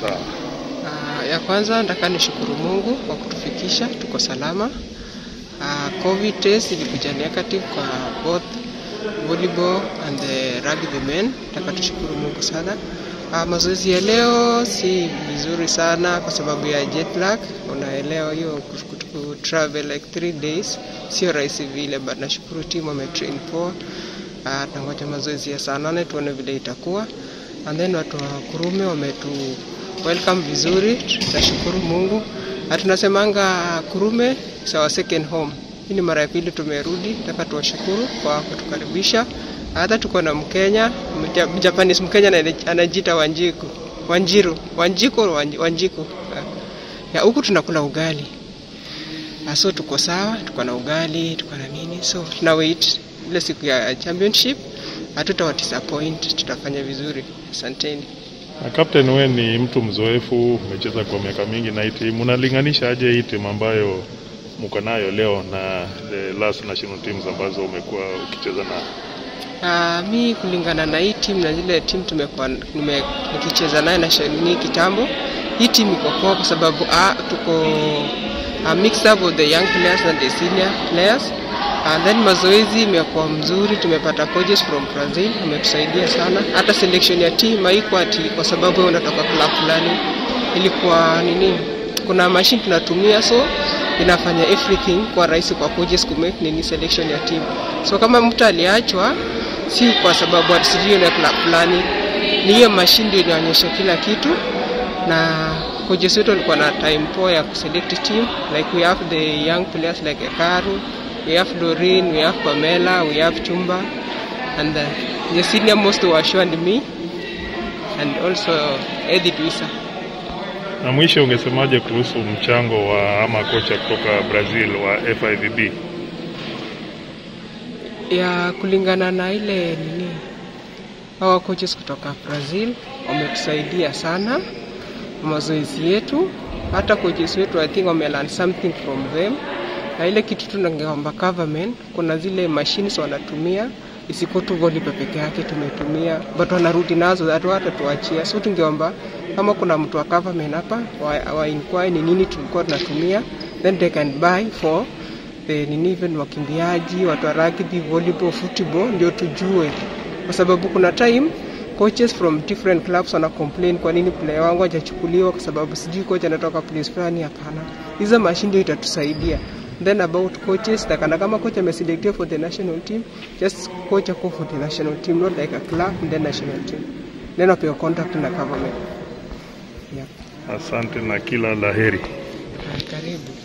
Sawa. Uh, ya kwanza nataka nishukuru Mungu kwa kutufikisha tuko salama. Uh, COVID test ilikuja negative kwa both volleyball and the rugby men. Nataka tushukuru Mungu sana. Uh, mazoezi ya leo si vizuri sana kwa sababu ya jet lag. Unaelewa hiyo ku travel like three days sio rahisi vile, but nashukuru timu wametrain poa. Uh, tunangoja mazoezi ya saa nane tuone vile itakuwa, and then watu wa Kurume wametu welcome vizuri, tunashukuru Mungu. Na tunasemanga Kurume is our second home. Hii ni mara ya pili tumerudi, nataka tuwashukuru kwa kutukaribisha. Hata tuko na Mkenya, Japanese Mkenya anajiita Wanjiku, Wanjiru, Wanjiko, Wanjiku. Ya huku tunakula ugali. So tuko sawa, tuko na ugali, tuko na nini. So tuna wait ile siku ya championship, hatutawa disappoint, tutafanya vizuri. Asanteni. Na captain, wewe ni mtu mzoefu, umecheza kwa miaka mingi na hii timu, unalinganisha aje hii timu ambayo mko nayo leo na the last national teams ambazo umekuwa ukicheza na? Uh, mi kulingana na hii timu na zile timu tumekuwa nikicheza nayo na ni kitambo, hii timu iko poa kwa sababu uh, tuko a mix up of the young players and the senior players and then mazoezi imekuwa mzuri, tumepata coaches from Brazil wametusaidia sana. Hata selection ya team haikuwa ati kwa sababu wewe unatoka club fulani, ilikuwa nini, kuna machine tunatumia so inafanya everything kwa rahisi kwa coaches ku make nini selection ya team. So kama mtu aliachwa, si kwa sababu ati sijui na club fulani, ni hiyo machine ndio inaonyesha kila kitu na coaches wetu walikuwa na time poa ya kuselect team like we have the young players like Ekaru we have Doreen, we have Pamela, we have Chumba, and the, the senior most were and me, and also Edith Wisa. Na mwisho, ungesemaje kuhusu mchango wa ama kocha kutoka Brazil wa FIVB? Ya kulingana na ile nini, hawa coaches kutoka Brazil wametusaidia sana mazoezi yetu, hata coaches wetu I think wame learn something from them na ile kitu tunangeomba government, kuna zile machines wanatumia isiko tu volleyball peke yake tumetumia, but wanarudi nazo hata hata tuachia. So tungeomba kama kuna mtu wa government hapa wa, wa inquire ni nini tulikuwa tunatumia, then they can buy for the nini, even wakimbiaji, watu wa rugby, volleyball, football, ndio tujue, kwa sababu kuna time coaches from different clubs wana complain kwa nini player wangu hajachukuliwa kwa sababu sijui coach anatoka place fulani. Hapana, hizo mashine ndio itatusaidia then about coaches takana kama coach ameselected for the national team just coach ako for the national team not like a club and then national team then wapewa contact na government yeah. Asante na kila laheri. Karibu.